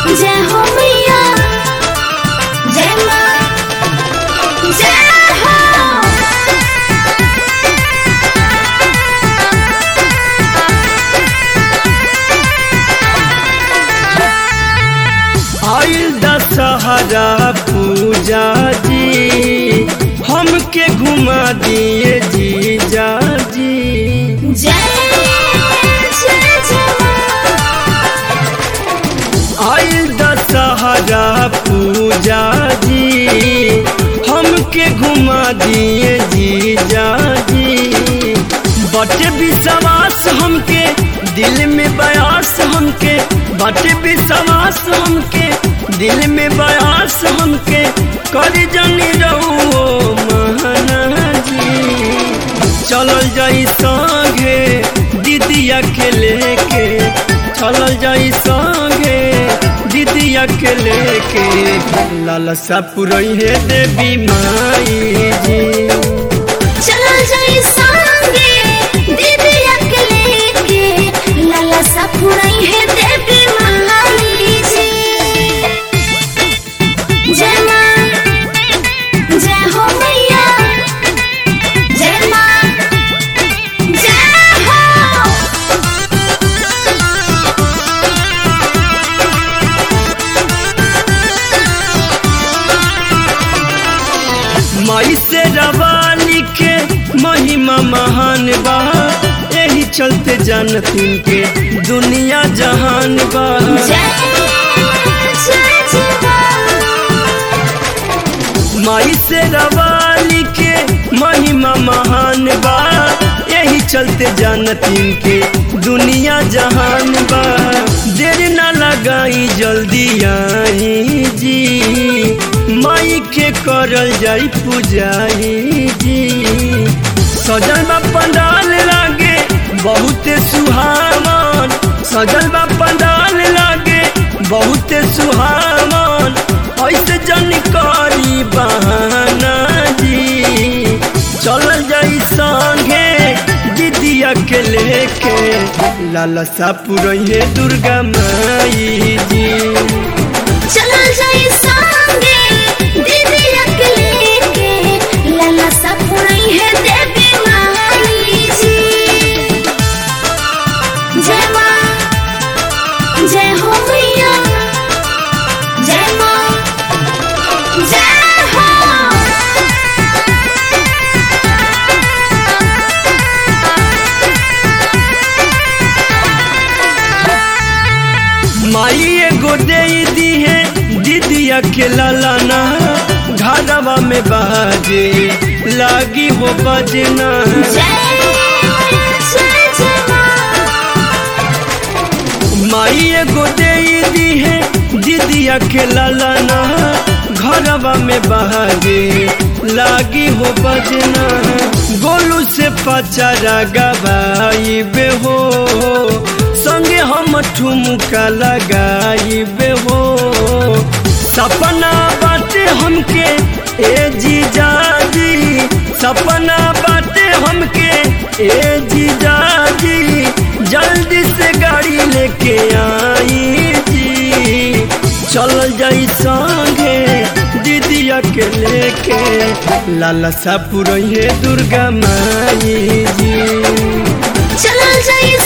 जय हो मैया जय माँ जय हो आइल दशहरा पूजा जी हमके घुमा दिए जीजा जी जय जय जय आइल दशहरा पूजा जी हमके घुमा दिए जीजा जी बटे विश्वास हमके दिल में बयास हमके बटे विश्वास हमके दिल में बयास हमके कर जनी रहो महानाजी चलल जाई संगे दीदिया के लेके चलल जाई संगे दीदिया के लेके लालसा पुरई है देवी माई जी चलो जाई संगे दीदी अकेले के लाला सा फुराई है देवी महाली जी जय माँ जय हो मैया जय माँ जय हो माई से रवानी के महिमा महान बा यही चलते जानतीन के दुनिया जहान बा जय जय जय माई से रवानी के महिमा महान बा यही चलते जानतीन के दुनिया जहान बा देर न लगाई जल्दी आई जी माई के करल जाई पूजाई जी सजल बा पंडाल लागे बहुत सुहावन सजल बा पंडाल लागे बहुत सुहावन ऐसे जन करी बहाना जी चल जाई संगे दीदिया के लेके लालसा पुरैये दुर्गा माई जी चलो जाई संगे दीदी अकेले के लाला सा फुराई है देवी महाली जी जय माँ जय हो मैया जय माँ जय हो माई एगो दे दी है दीदिया के लालाना घरवा में बाजे लागी हो बजना जय जय जय माँ माई एगो दे दी है दीदिया के लालाना घरवा में बाजे लागी हो बजना गोलू से पचारा गवाई बे हो संगे हम ठुमका लगाई बे हो सपना बाटे हमके ए जीजा जी सपना बाटे हमके ए जीजा जी जल्दी से गाड़ी लेके आई जी चल जाई संगे दीदिया के लेके लालसा पुरैये दुर्गा माई जी चलो जाई